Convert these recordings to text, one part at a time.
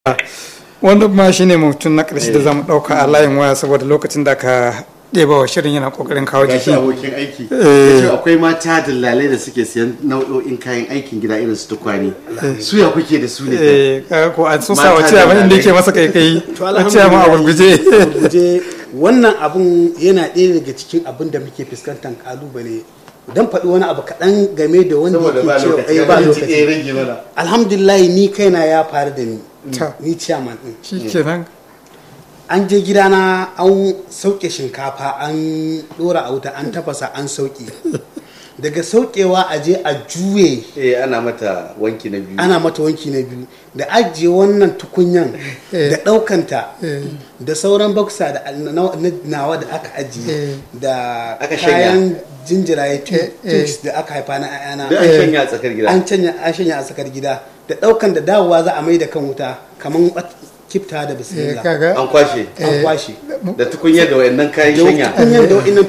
wanda ma shi ne mutum na ƙarshe da za mu ɗauka a layin waya saboda lokacin da ka ɗeba wa shirin yana ƙoƙarin kawo gashi jiki abokin aiki Eh. yace akwai mata dillalai da suke siyan nau'o'in kayan aikin gida irin su tukwane su ya kuke da su ne Eh, kaga ko an so sa Mata wa da ciyaman inda lalai. yake masa kaikayi to a ciyaman a gurguje gurguje wannan abun yana ɗaya daga cikin abin da muke fuskantar kalubale don faɗi wani abu kaɗan game da wanda saboda ba yake cewa lokaci eh, ba ba lokaci eh lokaci rage mana alhamdulillah ni kaina ya faru da ni Ta. ni ciyaman ɗin shi kenan an je gidana an sauke shinkafa an ɗora a wuta an tafasa an sauke daga saukewa a je a juye eh ana mata wanki na biyu ana mata wanki na biyu da ajiye wannan tukunyan da ɗaukanta da sauran baksa da na- na- nawa da aka ajiye da Aka shanya. kayan jinjiraye tu- Eh, eh. tubes da aka haifa na ayana da an shanya a tsakar gida an canya an shanya a tsakar gida da ɗaukan da dawowa za a mai da kan wuta kamar wat- kifta da Eh, bismillah kaga an kwashe an kwashe da tukunyar da wayannan kayan da shanya tukunyan da wa'innan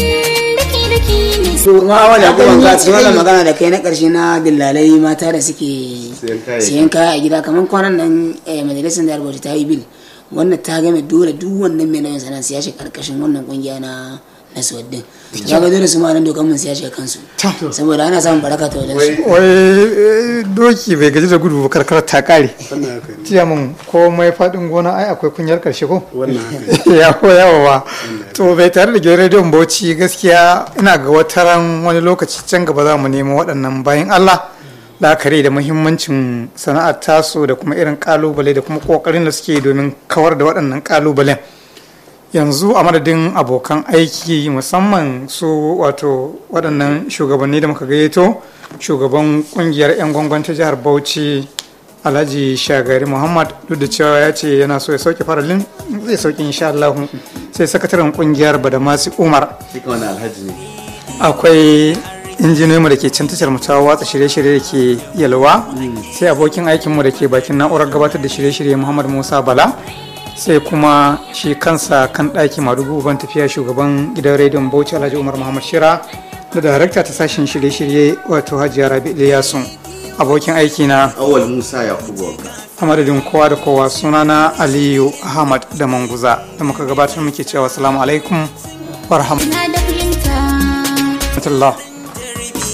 kuma wanda Abin kuma yi ga cikin wannan tsayi. magana da kai na karshe na dillalai mata da suke Siyan kayayyaki. siyan kaya a gida kamar kwanan nan eh, majalisar da rubuta ta yi bil wannan ta game dole duk wannan mai nauyin sana'a siya shi karkashin wannan kungiya na na suwaddin ya ga dole su ma nan dokan mun siya shi kansu saboda ana samun baraka ta wajen su wai eh, doki bai gaji da gudu ba karkar ta kare wannan haka ne ciyaman komai faɗin gona ai akwai kunyar ƙarshe ko wannan haka ne yawa yawa to bai tare da gidan rediyon bauchi gaskiya ina ga wataran wani lokaci can gaba za mu nemo waɗannan bayan allah la'akari da muhimmancin sana'ar tasu da kuma irin kalubale da kuma ƙoƙarin da suke domin kawar da waɗannan kalubalen yanzu a madadin abokan aiki musamman su wato waɗannan shugabanni da muka gayyato shugaban ƙungiyar 'yan gwangwan ta jihar bauchi alhaji shagari muhammad duk da cewa ya ce yana so ya sauke faralin zai sauke insha Allah sai sakataren kungiyar badamasi umar duka wani alhaji ne akwai injiniyoyinmu da ke can tashar mu ta watsa shirye-shirye da ke yalwa sai abokin aikinmu da ke bakin na'urar gabatar da shirye-shirye muhammad musa bala sai kuma shi kansa kan ɗaki madugu ban tafiya shugaban gidan rediyon bauchi alhaji umar muhammad shira da darakta ta sashen shirye-shirye wato hajiya rabi iliyasun abokin aiki na awal musa yakubu wanka a madadin kowa da kowa sunana aliyu ahmad da manguza da muka gabatar muke cewa salamu alaikum wa rahmatullahi